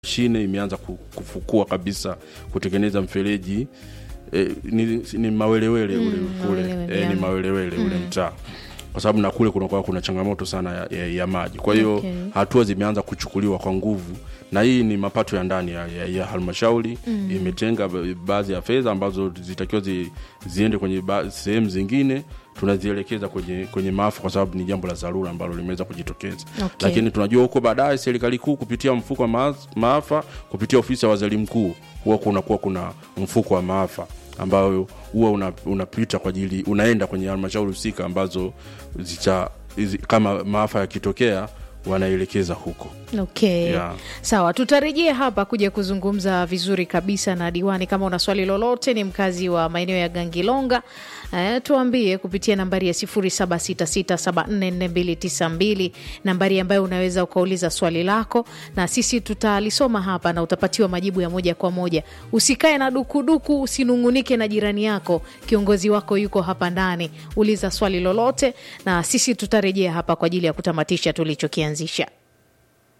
shine imeanza ku- kufukua kabisa kutengeneza mfereji e, ni, ni mawelewele ule kule mawelewele, e, yeah. ni mawelewele ule mtaa kwa sababu na kule kunakuwa kuna changamoto sana ya, ya, ya maji kwa hiyo Okay. hatua zimeanza kuchukuliwa kwa nguvu na hii ni mapato ya ndani ya, ya, ya halmashauri mm. imetenga ba- baadhi ya fedha ambazo zitakiwa zi, ziende kwenye ba- sehemu zingine tunazielekeza kwenye, kwenye maafa kwa sababu ni jambo la dharura ambalo limeweza kujitokeza Okay. lakini tunajua huko baadaye serikali kuu kupitia mfuko wa ma- maafa kupitia ofisi ya waziri mkuu huwa kunakuwa kuna mfuko wa maafa ambayo huwa una- unapita kwa ajili unaenda kwenye halmashauri husika ambazo zicha, hizi- kama maafa yakitokea wanaelekeza huko okay Yeah. sawa tutarejea hapa kuja kuzungumza vizuri kabisa na diwani kama una swali lolote ni mkazi wa maeneo ya gangilonga eh, tuambie kupitia nambari ya 0766744292 nambari ambayo unaweza ukauliza swali lako na sisi tutalisoma hapa na utapatiwa majibu ya moja kwa moja usikae na dukuduku usinungunike na jirani yako kiongozi wako yuko hapa ndani uliza swali lolote na sisi tutarejea hapa kwa ajili ya kutamatisha tulichokianzisha